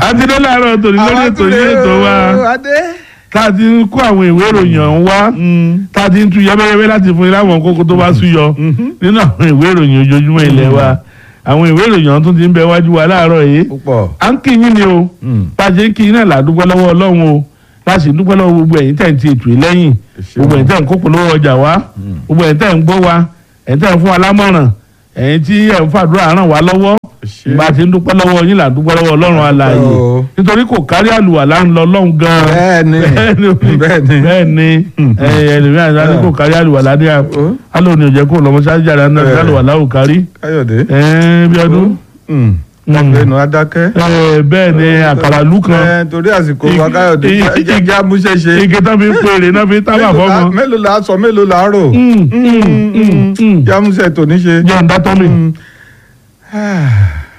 àti dé láàárọ̀ tòní lórí ètò yìí ètò wa adé. tá a ti ń kó àwọn ìwé ìròyìn ọ̀hún wá tá a ti ń tu yẹ́bẹ́yẹ́bẹ́ láti fún yín láwọn kókó tó bá súyọ nínú àwọn ìwé ìròyìn ojoojúmọ́ ilé wa àwọn ìwé ìròyìn ọ̀hún tún ti ń bẹ wájú wa láàárọ̀ yìí púpọ̀. à ń kí yín ni o bá a ṣe ń kí yín náà là á dúpẹ́ lọ́wọ́ ọlọ́run o láti dúpẹ́ lọ́wọ́ gbogbo ẹ̀yin tẹ̀ ń ti ètò yìí lẹ́yìn ṣeun. gbogbo ẹ̀yin tẹ̀ ń kó polówó ọjà wá gbogbo ẹ̀yin tẹ̀ ń gbọ́ wa ẹ̀yin tẹ̀ ń fún wa lámọ̀ràn ẹ̀yin tí ẹ̀ ń fàdúrà ràn wá lọ́wọ́ ṣe. bá a ti ń dúpẹ́ lọ́wọ́ yín là ń dúpẹ́ lọ́wọ́ ọlọ́run alààyè o. nítorí kò kárí àlùwàlá ń lọ lọ́hùn gan-an bẹ́ẹ̀ni bẹ́ẹ̀ni. bẹ́ẹ̀ni ẹlòmíràn àti kò kárí àlùwàlá ní Ó. àlọ́ òní òjẹ́ kó lọ́mọ ṣáájú àrà náà Bẹ́ẹ̀. àlùwàlá ò kárí káyọ̀dé. bí ọdún ọ̀gbẹ́nu adákẹ́. bẹ́ẹ̀ ni àkàrà lù kan Ẹ, torí àsìkò wa káyọ̀dé Igi- igi- jẹ́jẹ́ amúṣẹ́ṣe. igi tán fi ń pèrè náà fi ń tábà Mélòó la- fọ́mọ. mélòó la sọ mélòó la rò. jẹ́ amúṣẹ́ tòní ṣe. jẹ́ ń dátọ́ mi. Mm.